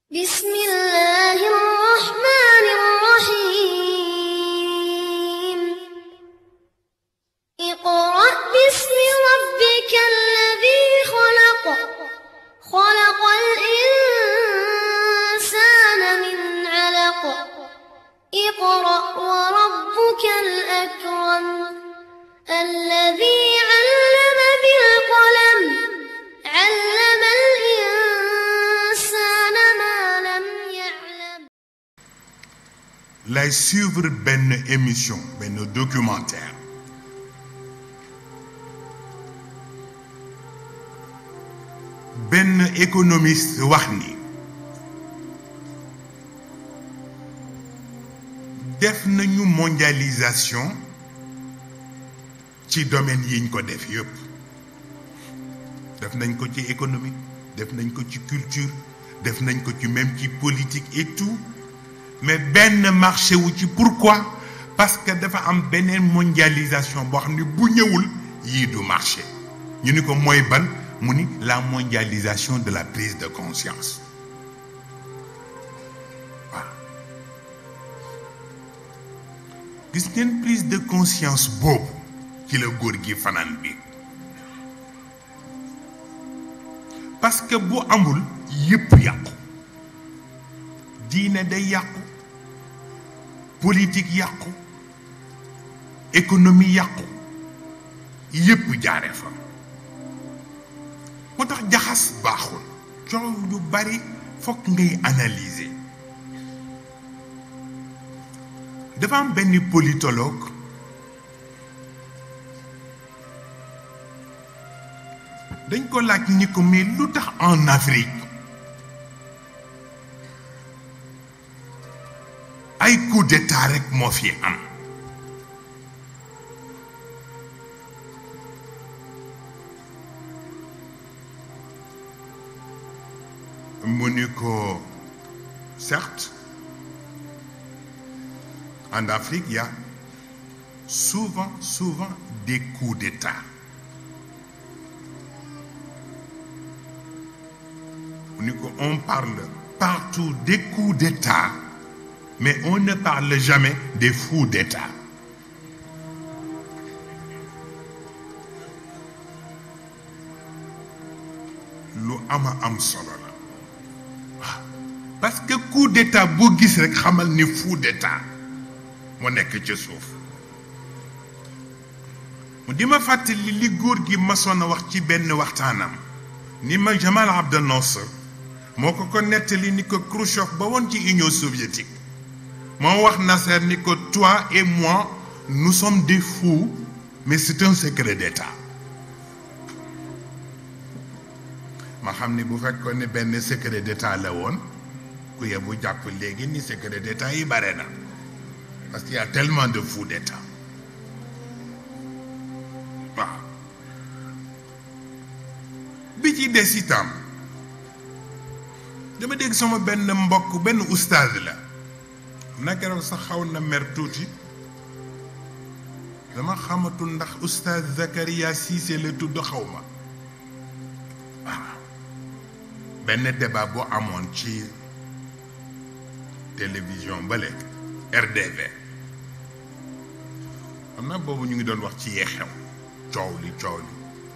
بسم الله الرحمن الرحيم اقرأ باسم ربك الذي خلق خلق الإنسان من علق اقرأ وربك الأكرم الذي علم بالقلم علم الإنسان ما لم يعلم lay suivre benn émission benn documentaire benn économiste wax ni def nañu mondialisation ci domaine yiñ ko def yépp def nañ ko ci économie def nañ ko ci culture def nañ ko ci même ci politique et tout mais benn marché wu ci pourquoi parce que dafa am beneen mondialisation boo xam ne bu ñëwul yii du marché ñu ni ko mooy ban mu ni la mondialisation de la prise de conscience waaw gis ngeen prise de conscience boobu ci la góor gi fanaan bi parce que bu amul yépp yàqu diine day yàqu politique yàqu économie yàqu yépp jaare fa moo tax jaxas baaxul coow lu bari fokk ngay analyser dafa am benn politologue dañ ko laaj ni ko mais lu tax en Afrique ay coup d'état rek moo fi am mu ni ko certes en Afrique il y a souvent souvent des coups d'état mu ni ko on parle partout des coups d'état mais on ne parle jamais des fous d'état lu ama am solo la waaw parce que coup d'état boo gis rek xamal ni fou d'état moo nekk ca suuf mu di ma fàttali li góor gi masoon a wax ci benn waxtaanam ni ma Jamal Abdel Nasser moo ko ko nettali ni ko Khrouchtchev ba woon ci Union soviétique moo wax Nasser ni ko toi et moi nous sommes des fous mais c'est un secret d'état ma xam ni bu fekkoon ne benn secret d'état la woon ku yebu jàpp léegi ni secret d'état yi bare na parce qu'il y a tellement de fous d'état waaw bi ci des itam dama dégg sama benn mbokk benn oustaz la na keroog sax xaw na mer tuuti dama xamatul ndax oustaz Zakaria Cissé la tudd xaw ma waaw benn débat bu amoon ci télévision bale RDV xam naa boobu ñu ngi doon wax ci yee xew coow li coow li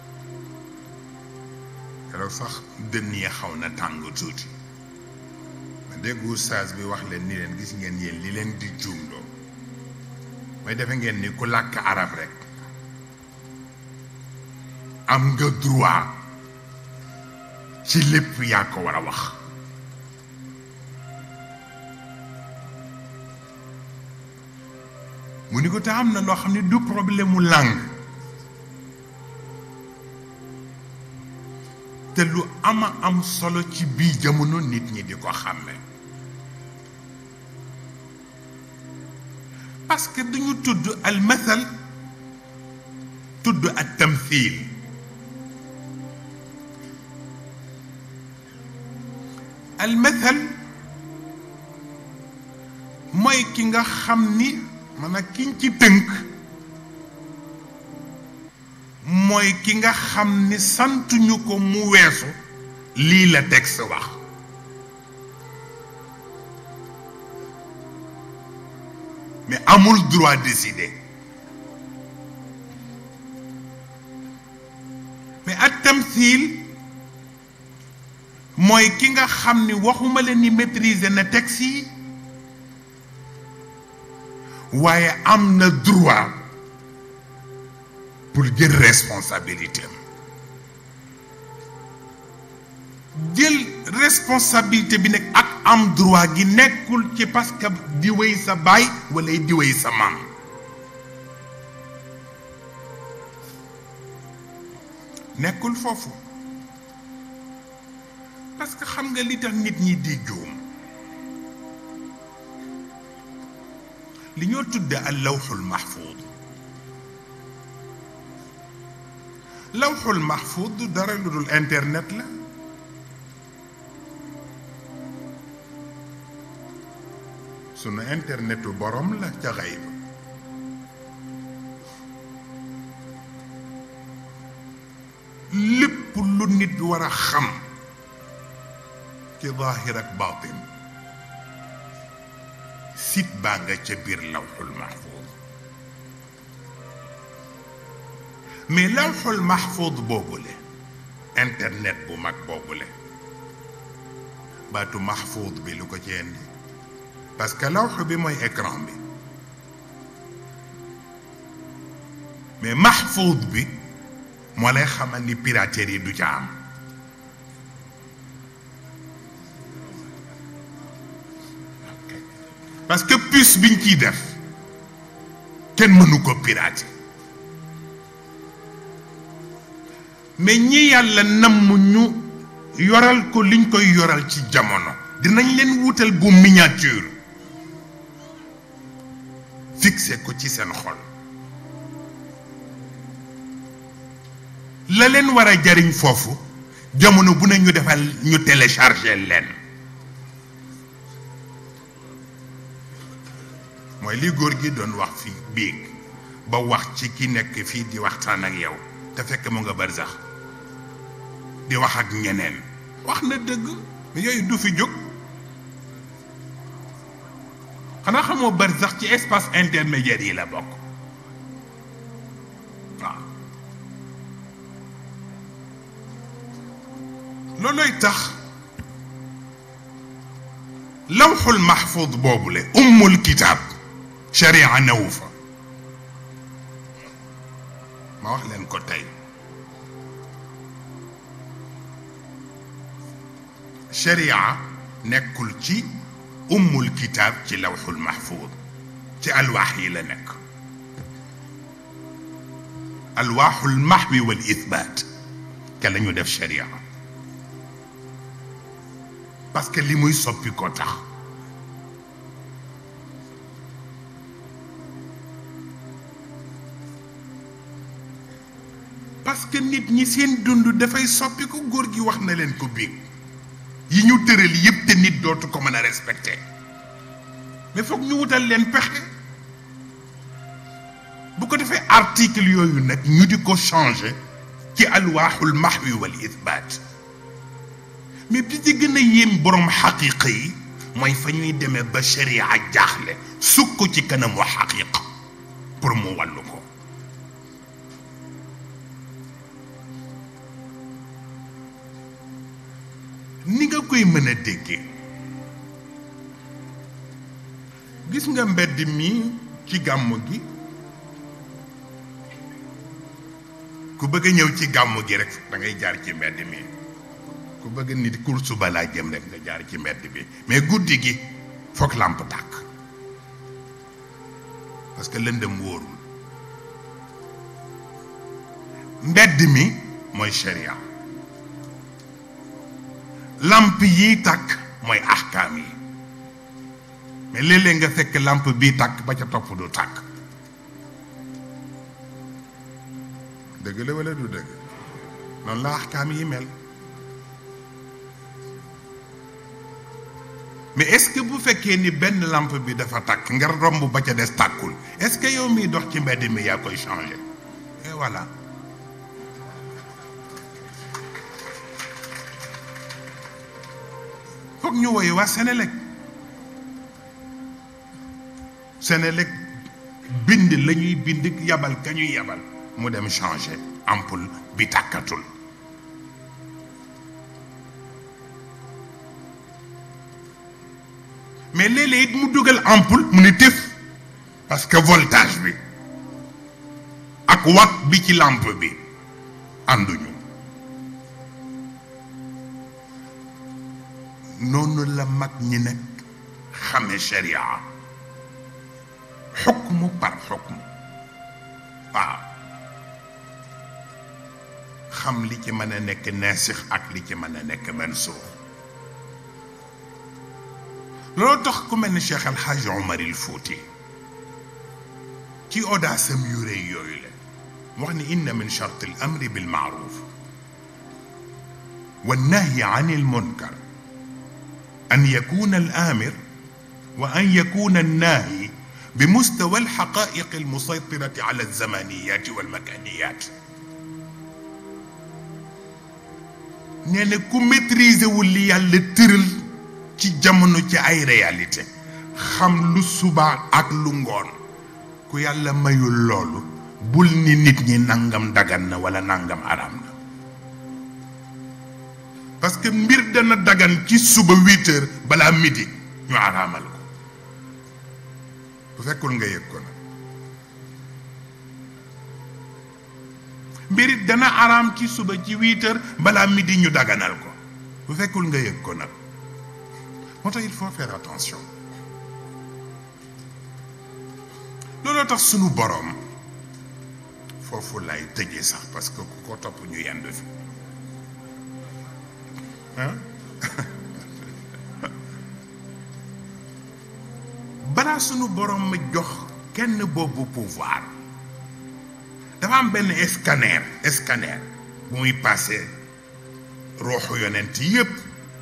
keroog sax dënn yi xaw na tàng tuuti ma dégg oustaz bi wax leen ni leen gis ngeen yéen li leen di juumloo mooy defe ngeen ni ku làkk arab rek am nga droit ci lépp yaa ko war a wax mu ni ko te am na loo xam ne du problème mu langue te lu ama am solo ci bii jamono nit ñi di ko xàmme parce que dañu tudd al mathal tudd ak tamthil al mathal mooy ki nga xam ni maanaam kiñ ci tënk mooy ki nga xam ni santuñu ko mu weesu lii la texte wax mais amul droit décider mais ak tamthil mooy ki nga xam ni waxuma leen ni maîtriser na texte yi waaye am na droit pour jël responsabilité am jël responsabilité bi nag ak am droit gi nekkul ci parce que di wéy sa baay wala di wéy sa maam nekkul foofu parce que xam nga li tax nit ñi di juum li ñoo tudde al lawxul mahfuud lawxul mahfuud du dara lu dul internet la sunu internetu borom la ca xayb lépp lu nit war a xam ci zaahir ak baatin sit baa nga ca biir lawxul mahfuud mais lawxul mahfuud boobule internet bu mag boobule baatu mahfuud bi lu ko ci indi parce que lawx bi mooy écran bi mais mahfuud bi moo lay xamal ni piraterie du ca am parce que puce biñ ciy def kenn mënu ko pirater mais ñi yàlla namm ñu yoral ko liñ koy yoral ci jamono dinañ leen wutal bu miniature fixé ko ci seen xol la leen war a jariñ foofu jamono bu ne ñu defal ñu télécharger leen mooy li góor gi doon wax fii biig ba wax ci ki nekk fii di waxtaan ak yow te fekk mu nga barsax di wax ak ñeneen wax na dëgg yooyu du fi jóg xanaa xamoo barsax ci espace intermédiaire yi la bokk waaw loolooy tax lawxul mahfud boobule ummul kitaab sharia newu fa ma wax leen ko tey sharia nekkul ci ummul kitaab ci lawxul mahfud ci alwaax yi la nekk alwaaxul mahwi wal ithbaat ke la ñu def sharia parce que li muy soppi ko tax parce que nit ñi seen dund dafay soppi ko góor gi wax na leen ko biig yi ñu tëral yépp te nit dootu ko mën a respecté mais foog ñu wutal leen pexe bu ko defee article yooyu nag ñu di ko changé ci alwaaxul mahwi wal ithbaat mais bi ci gën a yéem borom xaqiqa yi mooy fa ñuy demee ba sharia jaaxle sukk ci kanamu xaqiqa pour mu wàllu ko ni nga koy mën a déggee gis nga mbedd mi ci gàmm gi ku bëgg a ñëw ci gàmm gi rek da ngay jaar ci mbedd mi ku bëgg nit course ba laa jëm rek nga jaar ci mbedd bi mais guddi gi foog làmp tàkk parce que lëndëm wóorul mbedd mi mooy sharia làmp yi tàkk mooy ahkaam yi mais léeg-léeg nga fekk làmp bii tàkk ba ca topp du tàkk dëgg la wala du dëgg noonu la ahkaam yi mel mais est-ce que bu fekkee ni benn lampe bi dafa tàkk nga romb ba ca des tàkkul est-ce que yow miy dox ci mbedd mi yaa koy changer et voilà foog ñu woy waa Sénélec Sénélec bind la ñuy bind yabal ka ñuy yabal mu dem changer ampoule bi tàkkatul mais léeg-léeg it mu dugal ampoule mu ni tëf parce que voltage bi ak watt bi ci lampe bi ànduñu noonu la mag ñi nag xame sharia xukmu par xukmu waaw xam li ci mën a nekk naasix ak li ci mën a nekk mansuux loolu tax ku mel ni Cheikh El Hadj Omar il Fouti ci audace am yu rëy yooyu la mu wax ni inna min charte al amri bil maaruf wa nahyi an il munkar an yakuna al amir wa an yakuna al naahi bi mustawa al xaqaiq al musaytirati ala al zamaniyat wal makaniyat nee na ku maîtriser wul li yàlla tëral ci jamono ci ay réalité xam lu suba ak lu ngoon ku yàlla mayul loolu bul ni nit ñi nangam dagan na wala nangam araam na parce que mbir dana dagan ci suba huit heures balaa midi ñu araamal ko bu fekkul nga yëg ko nag mbir it dana araam ci suba ci huit heures balaa midi ñu daganal ko bu fekkul nga yëg ko nag moo tax il faut faire attention looloo tax sunu boroom foofu lay tëjee sax parce que ku ko topp ñu yendu fi ah balaa sunu boroom ma jox kenn boobu pouvoir dafa am benn scanner scanner bu muy passé ruuxu yonent yépp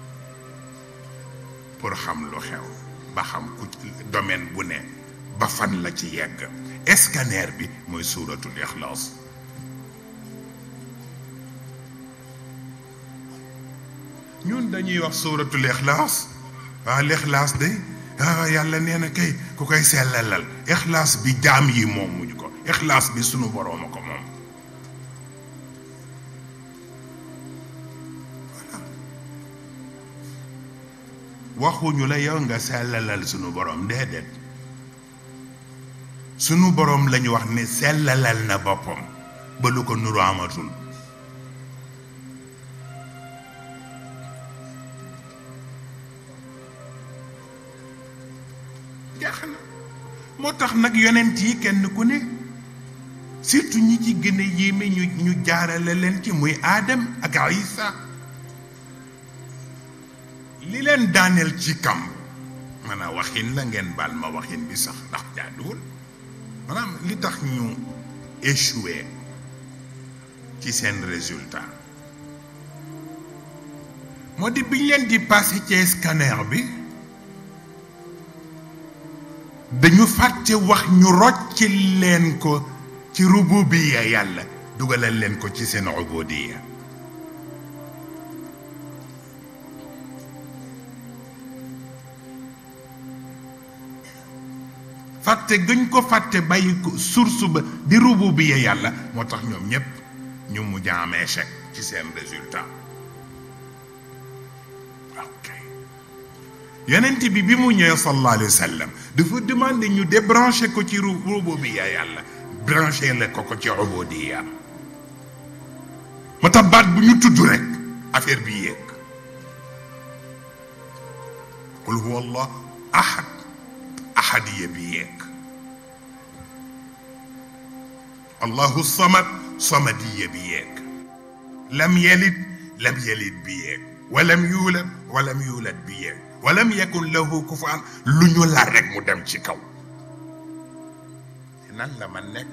pour xam lu xew ba xam ku domaine bu ne ba fan la ci yegg scanner bi mooy suuratul ixlaas ñun dañuy wax suuratul ixlaas waaw lixlaas de ah yàlla nee na kay ku koy sellalal ixlaas bi jaam yi moom muñu ko ixlaas bi sunu boroom a ko moom waxuñu la yow nga sellalal sunu boroom déedéet sunu boroom lañu wax ne sellalal na boppam ba lu ko nuru amatul jeex na moo tax nag yonent yi kenn ku ne surtout ñi ci gën a yéeme ñu ñu jaarale leen ci muy aadam ak isa li leen daaneel ci kam maanaam waxin la ngeen baal ma waxin bi sax ndax jaaduwul maanaam li tax ñu échoué ci seen résultat moo di biñ leen di passé ci scanner bi dañu fàtte wax ñu rocc leen ko ci rububiya yàlla dugalal leen ko ci seen ubudiya fàtte gëñ ko fàtte bàyyi ko source ba di rububiya yàlla moo tax ñoom ñépp ñu mujj am échec ci seen résultat ok yonent bi bi mu ñëwee sallallahu alayhi wa sallam dafa demandé ñu débranché ko ci rububiya yàlla branché la ko ko ci ubudiya moo tax baat bu ñu tudd rek affaire bi yéeg qul huwa allah ahad ahadiya bi yéeg allahu samad samadiya bi yéeg lam yalid lam yalid bi yéeg walam yuulad walam yuulad bi yéeg walam yakun lahu kufaan lu ñu la rek mu dem ci kaw nan la man nekk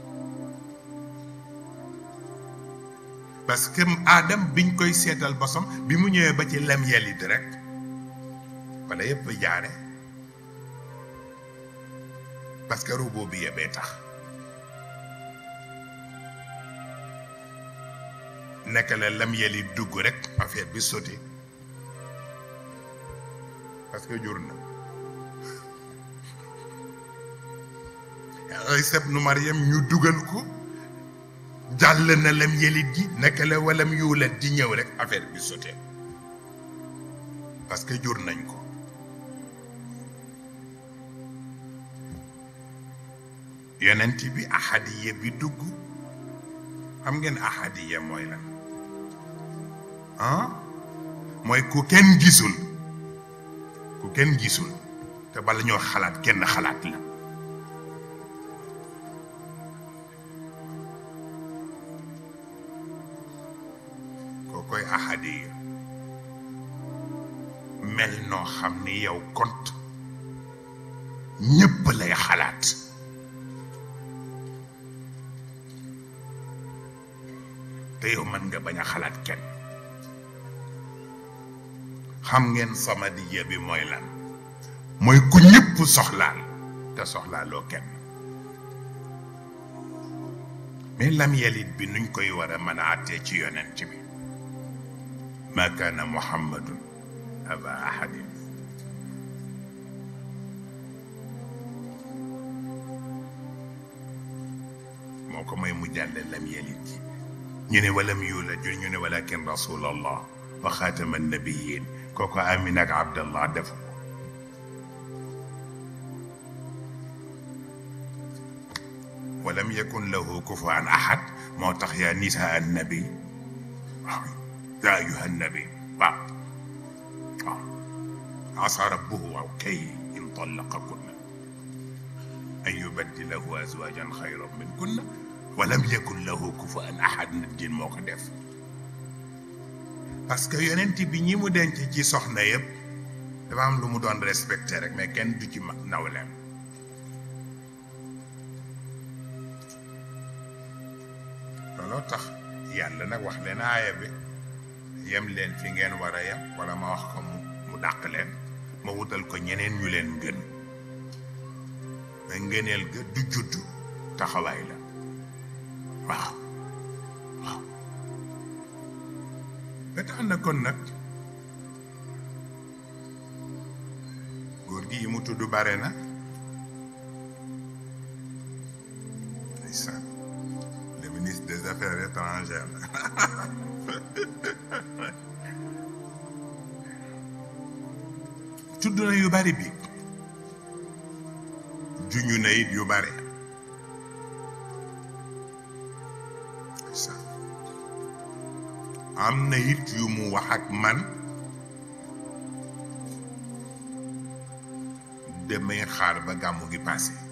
parce que aadam biñ koy seetal bosam bi mu ñëwee ba ci lam yalid rek wala yépp jaare parce que robot bi yebee tax nekk la lam yalid dugg rek affaire bi sotti parce que jur na Isa ibnu Maryam ñu dugal ko jàll na lam yelit ji naka la walam yuulat di ñëw rek affaire bi sote parce que jur nañ ko yonent bi ahadiya bi dugg xam ngeen ahadiya mooy lan ah mooy ku kenn gisul ku kenn gisul te bala ñoo xalaat kenn xalaat la koo koy ahadiya mel noo xam ni yow kont ñépp lay xalaat te yow mën nga bañ a xalaat kenn xam ngeen samadiya bi mooy lan mooy ku ñëpp soxlaal te soxlaaloo kenn mais lam yelit bi nuñ koy war a mën a àttee ci yonent bi ma kaana muhammadun aba ahadin moo ko may mu jàlle lam yelit ji ñu ne walam yuulad ñu ne walakin rasulallah wa xaatama nabiyin kooku amin ak abdallah def ko walam yakun lahu kufuwan ahad moo tax yaa nisaa annabi waaw yaa ayuha annabi waaw waaw asa rabbuhu waaw kay in tallaqakunna an yubaddilahu azwajan xayran minkunna walam yakun lahu kufuwan ahad nit jin moo ko def parce que yonent bi ñi mu denc ci soxna yëpp dafa am lu mu doon respecté rek mais kenn du ci ma nawleem looloo tax yàlla nag wax leen aaya bi yem leen fi ngeen war a yem wala ma wax ko mu mu dàq leen ma wutal ko ñeneen ñu leen gën mais ngëneel ga du judd taxawaay la waaw waaw ba tax na kon nag góor gi yi mu tudd bare na ndeysaan le ministre des affaires étrangères tudd na yu bari bi juñu na it yu bari ndeysaan am na it yu mu wax ak man demay xaar ba gàmmu gi passé